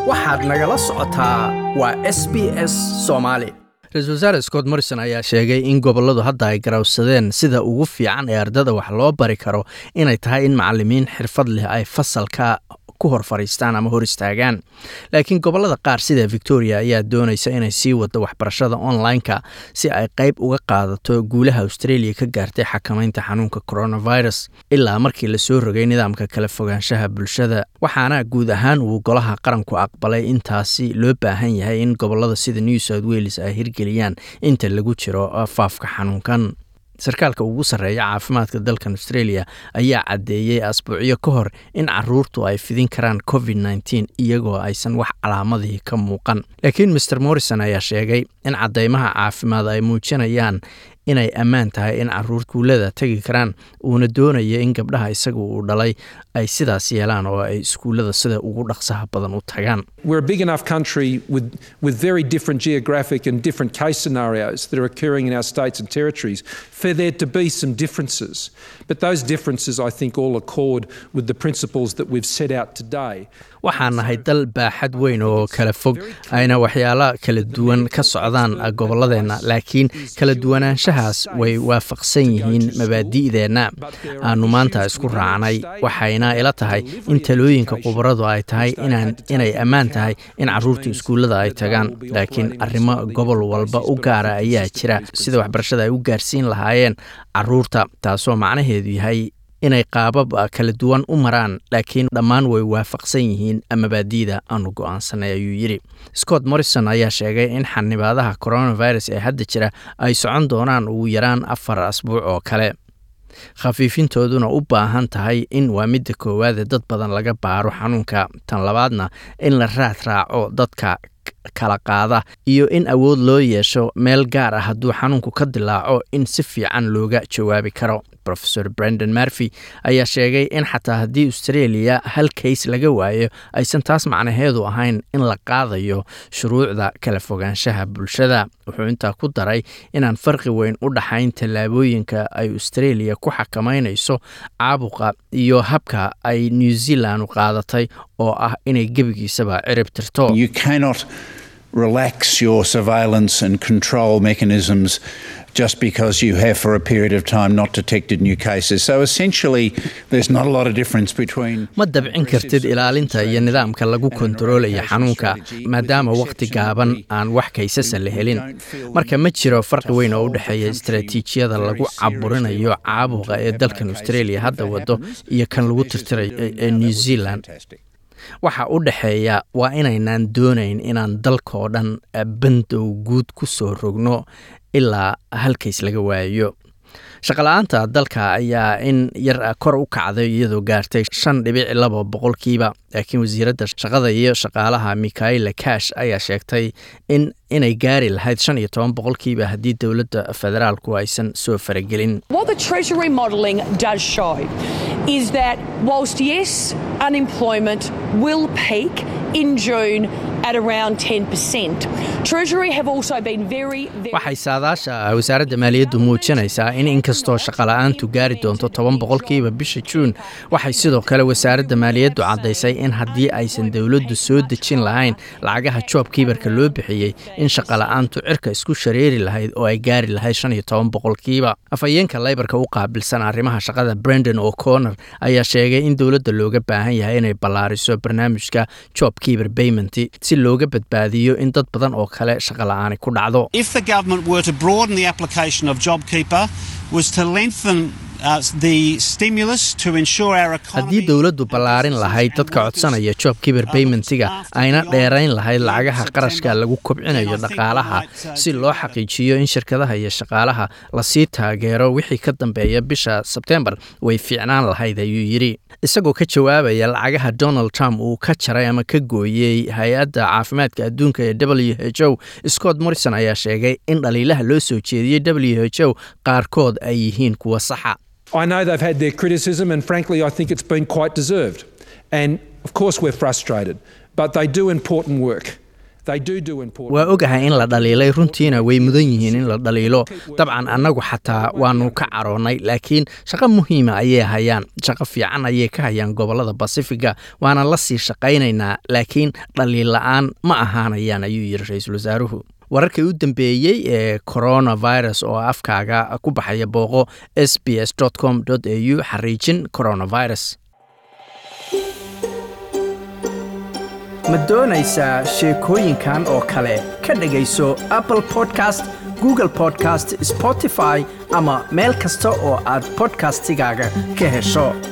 waxaad nagala socotaa waa s b s soomaali ra-iisul wasaare scott morrison ayaa sheegay in gobolladu hadda ay garawsadeen sida ugu fiican ee ardada wax loo bari karo inay tahay in macalimiin xirfad leh ay fasalka ku hor fadhiistaan ama hor istaagaan laakiin gobollada qaar sida victoria ayaa doonaysa inay sii wado waxbarashada online-ka si ay qayb uga qaadato guulaha australia ka gaartay xakamaynta xanuunka coronavirus ilaa markii lasoo rogay nidaamka kala fogaanshaha bulshada waxaana guud ahaan uu golaha qaranku aqbalay intaasi loo baahan yahay in gobollada sida new south wales ay hirgeliyaan inta lagu jiro faafka xanuunkan sarkaalka ugu sarreeya caafimaadka dalkan australia ayaa caddeeyey asbuucyo ka hor in caruurtu ay fidin karaan covid nteen iyagoo aysan wax calaamadii ka muuqan laakiin maer morrison ayaa sheegay in caddeymaha caafimaad ay muujinayaan inay ammaan tahay in caruur guulada tegi karaan uuna doonaya in gabdhaha isaga uu dhalay ay sidaas yeelaan oo ay iskuullada sida ugu dhaqsaha badan u tagaan We're a big enough country with, with very different geographic and different case scenarios that are occurring in our states and territories for there to be some differences. But those differences, I think, all accord with the principles that we've set out today. waxaan nahay dal baaxad weyn oo kala fog ayna waxyaalo kala duwan ka socdaan gobolladeenna laakiin kala duwanaanshahaas way waafaqsan yihiin mabaadi'deenna aanu maanta isku raacnay waxayna ila tahay in talooyinka khubaradu ay tahay inay ammaan tahay in caruurta iskuullada ay tagaan laakiin arrimo gobol walba u gaara ayaa jira sida waxbarashada ay u gaarsiin lahaayeen caruurta taasoo macnaheedu yahay inay qaabab kala duwan u maraan laakiin dhammaan way waafaqsan yihiin mabaadi'da aanu go'aansanay ayuu yidhi scott morrison ayaa sheegay in xanibaadaha coronavirus ee hadda jira ay socon doonaan ugu yaraan afar asbuuc oo kale khafiifintooduna u baahan tahay in waa midda koowaade dad badan laga baaro xanuunka tan labaadna in la raad raaco dadka kala qaada iyo in awood loo yeesho meel gaar ah hadduu xanuunku ka dilaaco in si fiican looga jawaabi karo rofesor brandon marfy ayaa sheegay in xataa haddii australia hal kays laga waayo aysan taas macnaheedu ahayn in la qaadayo shuruucda kala fogaanshaha bulshada wuxuu intaa ku daray inaan farqi weyn u dhaxayn tallaabooyinka ay australia ku xakamaynayso caabuqa iyo habka ay new zealand qaadatay oo ah inay gebigiisaba cirib tirto You cannot relax your surveillance and control mechanisms just because you have for a period of time not detected new cases. So essentially, there's not a lot of difference between. ma dabcin kartid ilaalinta iyo nidaamka lagu kontaroolaya xanuunka maadaama wakhti gaaban aan wax kaysasa la helin marka ma jiro farqi weyn oo u dhexeeya istaraatiijiyada lagu caburinayo caabuqa ee dalkan australia hadda wado iyo kan lagu tirtirayo ee new zealand waxa u dhexeeya waa inaynaan doonayn inaan dalkaoo dhan bandow guud ku soo rogno ilaa halkays laga waayo shaqala-aanta dalka ayaa in yar kor u kacday iyadoo gaartay shan dhibic laba boqolkiiba laakiin wasiiradda shaqada iyo shaqaalaha mikhaela kash ayaa sheegtay in inay gaari lahayd shan iyo toban boqolkiiba haddii dowladda federaalku aysan soo faragelin What the Treasury modelling does show is that whilst yes, unemployment will peak in June at around 10%, Treasury have also been very, very waxay saadaasha wasaaradda maaliyaddu muujinaysaa in inkastoo shaqala-aantu gaari doonto toban boqolkiiba bisha juun waxay sidoo kale wasaaradda maaliyaddu caddaysay in haddii aysan dowladdu soo dejin lahayn lacagaha joob kiibarka loo bixiyey in shaqala-aantu cirka isku shareeri lahayd oo ay gaari lahayd shan iyo toban boqolkiiba afhayeenka leybarka u qaabilsan arrimaha shaqada brendon o'connor ayaa sheegay in dowladda looga baahan yahay inay ballaariso barnaamijka job kiibar payment si looga badbaadiyo in dad badan oo kale shaqala-aani ku dhacdo If the government were to broaden the application of JobKeeper, was to lengthen uh, the stimulus to ensure our economy. haddii dowladdu ballaarin lahayd dadka codsanaya job kiber baymentiga ayna dheerayn lahayd lacagaha qarashka lagu kobcinayo dhaqaalaha si loo xaqiijiyo in shirkadaha iyo shaqaalaha lasii taageero wixii ka dambeeya bisha sebtembar way fiicnaan lahayd ayuu yidhi isagoo ka jawaabaya lacagaha donald trump uu ka jaray ama ka gooyey hay-adda caafimaadka adduunka ee w h o scott morrison ayaa sheegay in dhaliilaha loo soo jeediyey w h o qaarkood ay yihiin kuwa saxa I know they've had their criticism, and frankly, I think it's been quite deserved. And of course, we're frustrated, but they do important work. They do do important waa ogahay in la dhaliilay runtiina way mudan yihiin in la dhaliilo dabcan annagu xataa waanu ka caroonnay laakiin shaqo muhiima ayay hayaan shaqo fiican ayay ka hayaan gobollada basifiga waana la sii shaqaynaynaa laakiin dhaliil la-aan ma ahaanayaan ayuu yidhi ra-iisul wasaaruhu wararkii u dambeeyey ee coronavirus oo afkaaga ku baxaya booqo s b s com au xariijin coronavirus ma doonaysaa sheekooyinkan oo kale ka dhegayso apple podcast google podcast spotify ama meel kasta oo aad podcastigaaga ka hesho